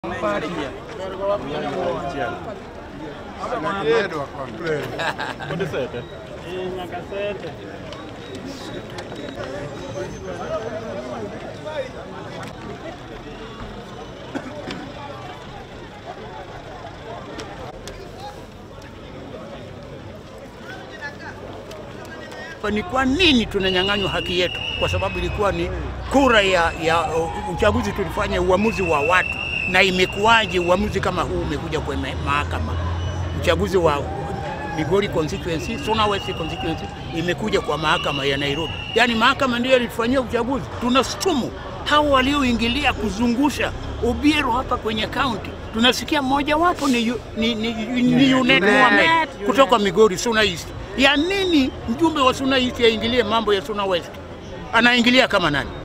Ni kwa nini tunanyang'anywa haki yetu? Kwa sababu ilikuwa ni kura ya, ya uchaguzi, tulifanya uamuzi wa watu, na imekuwaje uamuzi kama huu umekuja kwenye mahakama? Uchaguzi wa Migori constituency, Suna West constituency imekuja kwa mahakama ya Nairobi, yaani mahakama ndio ilifanyia uchaguzi. Tunashtumu hao walioingilia kuzungusha Obiero hapa kwenye kaunti. Tunasikia mmoja wapo ni, yu- ni, ni, ni, ni Junet Mohamed kutoka Migori Suna East. Ya nini mjumbe wa Suna East aingilie mambo ya Suna West? Anaingilia kama nani?